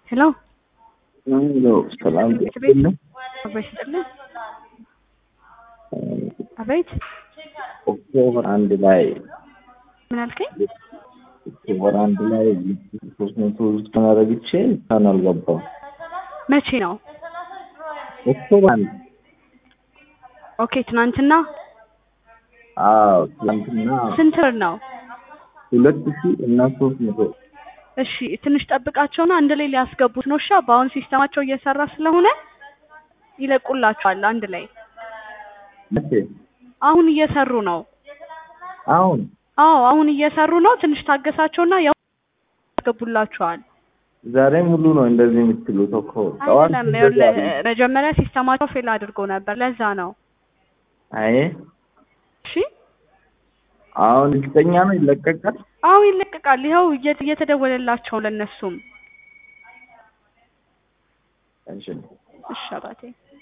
ሄሎ ሄሎ ሰላም ቤት ነው። አቤት ስጥልኝ። አቤት ኦክቶበር አንድ ላይ ምን አልከኝ? ኦክቶበር አንድ ላይ ሶስት መቶ ውስጥ አረግቼ ሳን አልገባም። መቼ ነው? ኦክቶበር አንድ ኦኬ ትናንትና። አዎ ትናንትና ስንት ብር ነው? ሁለት ሺህ እና ሶስት መቶ እሺ ትንሽ ጠብቃቸውና አንድ ላይ ሊያስገቡት ነው። እሺ በአሁን ሲስተማቸው እየሰራ ስለሆነ ይለቁላቸዋል አንድ ላይ። መቼ? አሁን እየሰሩ ነው። አሁን አዎ አሁን እየሰሩ ነው። ትንሽ ታገሳቸውና ያው ያስገቡላቸዋል። ዛሬ ሙሉ ነው እንደዚህ የምትሉት እኮ ጠዋት አይደለም ይኸውልህ፣ መጀመሪያ ሲስተማቸው ፌል አድርጎ ነበር። ለዛ ነው። አይ እሺ አሁን እርግጠኛ ነው ይለቀቃል። አሁን ይለቀቃል። ይኸው እየ- እየተደወለላቸው ለእነሱም። እሺ እሺ አባቴ